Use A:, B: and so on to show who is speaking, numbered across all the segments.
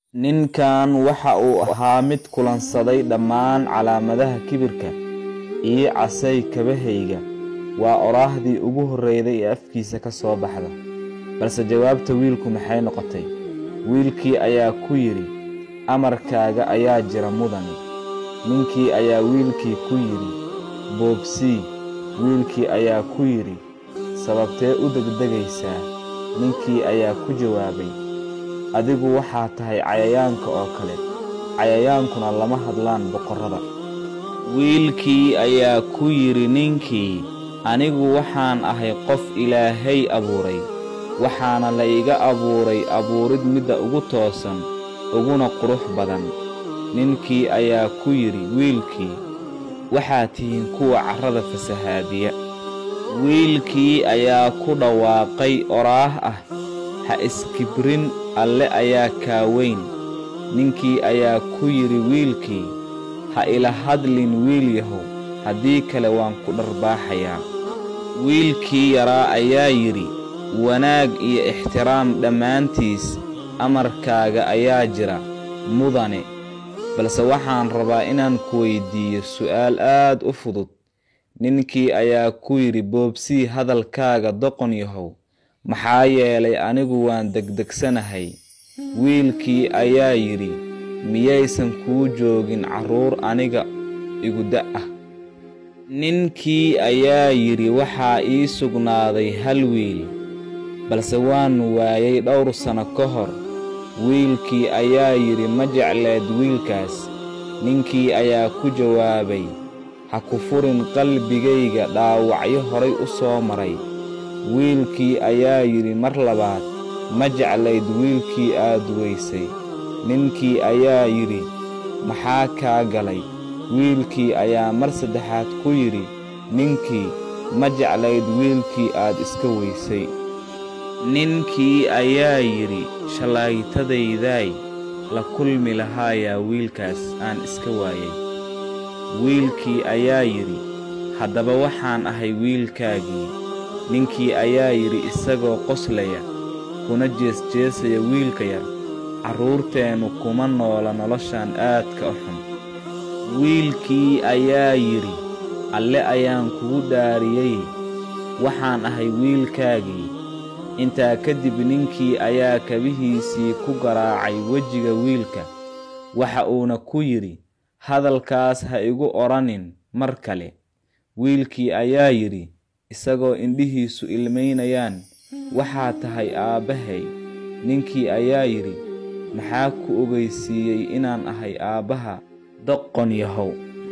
A: Ninkan waxa uu ahaa mid kulansaday dhammaan calaamadaha kibirka, ii casay kabahayga waa oraahdii ugu horreysay ee afkiisa ka soo baxda. Balse jawaabta wiilku maxay noqotay? Wiilkii ayaa ku yidhi, Amarkaaga ayaa jira mudane. Ninkii ayaa wiilkii ku yidhi, Boobsii. Wiilkii ayaa ku yidhi, Sababtee u degdegaysaa? Ninkii ayaa ku jawaabay, Adigu waxaad tahay cayayaanka oo kale, cayayaankuna lama hadlaan boqorrada. Wiilkii ayaa ku yidhi ninkii, Anigu waxaan ahay qof Ilaahay abuuray, waxaana la iga abuuray abuurid midda ugu toosan, uguna qurux badan. Ninkii ayaa ku yidhi wiilkii, Waxaad tihiin kuwa carrada fasahaadiya. Wiilkii ayaa ku dhawaaqay oraah ah, Ha iskibrin, Alle ayaa kaa weyn. Ninkii ayaa ku yidhi wiilkii, Ha ila hadlin wiilyahow, haddii kale waan ku dharbaaxayaa. Wiilkii yaraa ayaa yidhi, Wanaag iyo ixtiraam dhammaantiis amarkaaga ayaa jira, mudane. Balse waxaan rabaa inaan ku weydiiyo su'aal aad u fudud. Ninkii ayaa ku yidhi Boobsii hadalkaaga doqon yahow, maxaa yeelay anigu waan degdegsanahay. Wiilkii ayaa yidhi, Miyaysan kuu joogin carruur aniga igu da' ah? Ninkii ayaa yidhi Waxaa ii sugnaaday hal wiil, balse waan waayay dhowr sano ka hor. Wiilkii ayaa yidhi Ma jecleed wiilkaas? Ninkii ayaa ku jawaabay, Ha ku furin qalbigayga dhaawacyo horay u soo maray. Wiilkii ayaa yidhi mar labaad, Ma jeclayd wiilkii aad weysay? Ninkii ayaa yidhi, Maxaa kaa galay? Wiilkii ayaa mar saddexaad ku yidhi ninkii, Ma jeclayd wiilkii aad iska weysay? Ninkii ayaa yidhi, Shalaytadayday la kulmi lahaayaa wiilkaas aan iska waayay. Wiilkii ayaa yidhi, Haddaba waxaan ahay wiilkaagii. Ninkii ayaa yidhi isagoo qoslaya, kuna jeesjeesaya wiilka yar, Carruurteennu kuma noola noloshan aadka u xun. Wiilkii ayaa yidhi, Alle ayaan kugu dhaariyey, waxaan ahay wiilkaagii. Intaa kadib ninkii ayaa kabihiisii ku garaacay wejiga wiilka, waxa uuna ku yidhi, Hadalkaas ha igu odhanin mar kale. Wiilkii ayaa yidhi, isagoo indhihiisu ilmaynayaan, Waxaad tahay aabbahay. Ninkii ayaa yidhi, Maxaa ku ogeysiiyey inaan ahay aabbaha doqon yahow?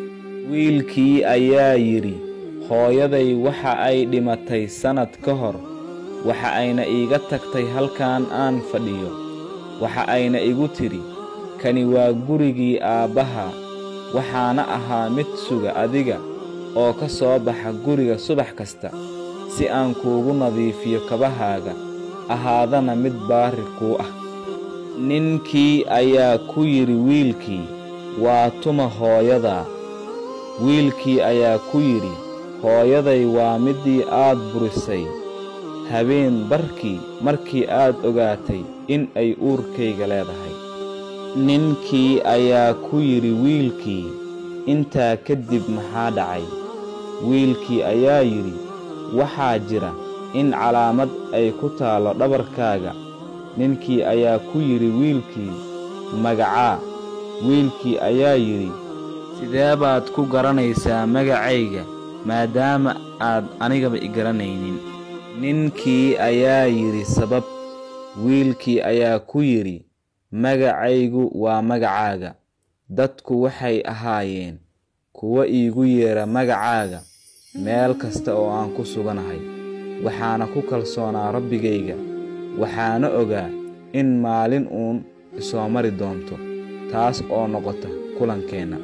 A: Wiilkii ayaa yidhi, Hooyaday waxa ay dhimatay sannad ka hor, waxa ayna iiga tagtay halkan aan fadhiyo. Waxa ayna igu tidhi, Kani waa gurigii aabbaha, waxaana ahaa mid suga adiga oo ka soo baxa guriga subax kasta, si aan kuugu nadiifiyo kabahaaga, ahaadana mid baari kuu ah. Ninkii ayaa ku yidhi wiilkii, Waa tuma hooyadaa? Wiilkii ayaa ku yidhi, Hooyaday waa middii aad burisay habeen barkii markii aad ogaatay in ay uurkayga leedahay. Ninkii ayaa ku yidhi wiilkii, Intaa kadib maxaa dhacay? Wiilkii ayaa yidhi, Waxaa jira in calaamad ay ku taallo dhabarkaaga. Ninkii ayaa ku yidhi wiilkii, Magacaa? Wiilkii ayaa yidhi, Sidee baad ku garanaysaa magacayga maadaama aad anigaba i garanaynin? Ninkii ayaa yidhi sabab. Wiilkii ayaa ku yidhi, Magacaygu waa magacaaga. Dadku waxay ahaayeen kuwo iigu yeedha magacaaga meel kasta oo aan ku suganahay. Waxaana ku kalsoonaa Rabbigayga, waxaana ogaa in maalin uun isoo mari doonto, taas oo noqota kulankeenna.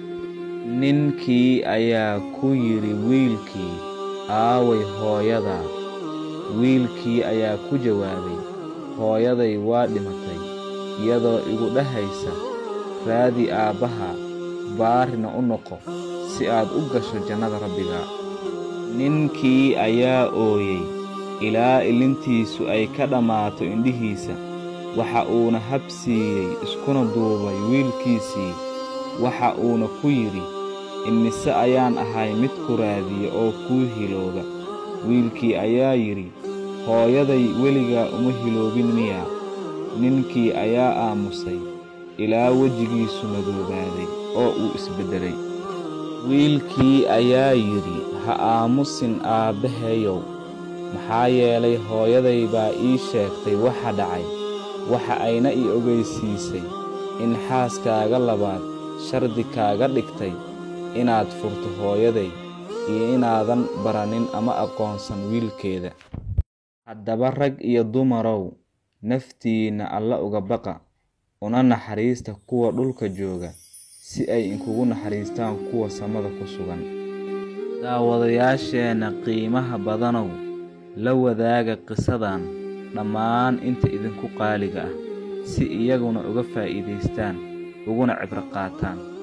A: Ninkii ayaa ku yidhi wiilkii, Aaway hooyadaa? Wiilkii ayaa ku jawaabay, Hooyaday waa dhimatay, iyadoo igu dhahaysa, Raadi aabbaha, baarina u noqo, si aad u gasho jannada Rabbigaa. Ninkii ayaa ooyey ilaa ilintiisu ay ka dhammaato indhihiisa. waxa uuna habsiiyey iskuna duubay wiilkiisii waxa uuna ku yidhi imise ayaan ahay mid ku raadiya oo kuu hilooba wiilkii ayaa yidhi hooyaday weligaa uma hiloobin miyaa ninkii ayaa aamusay ilaa wejigiisu madoobaaday oo uu isbeddelay wiilkii ayaa yidhi ha aamusin aabbahayow maxaa yeelay hooyaday baa ii sheegtay waxa dhacay waxa ayna ii ogaysiisay in xaaskaaga labaad shardi kaaga dhigtay inaad furto hooyaday iyo inaadan baranin ama aqoonsan wiilkeeda haddaba rag iyo dumarow naftiinna alla uga baqa una naxariista kuwa dhulka jooga si ay inkugu naxariistaan kuwa samada ku sugan daawadayaasheenna qiimaha badanow la wadaaga qisadan dhammaan inta idinku qaaliga ah si iyaguna uga faa'iidaystaan uguna cibro qaataan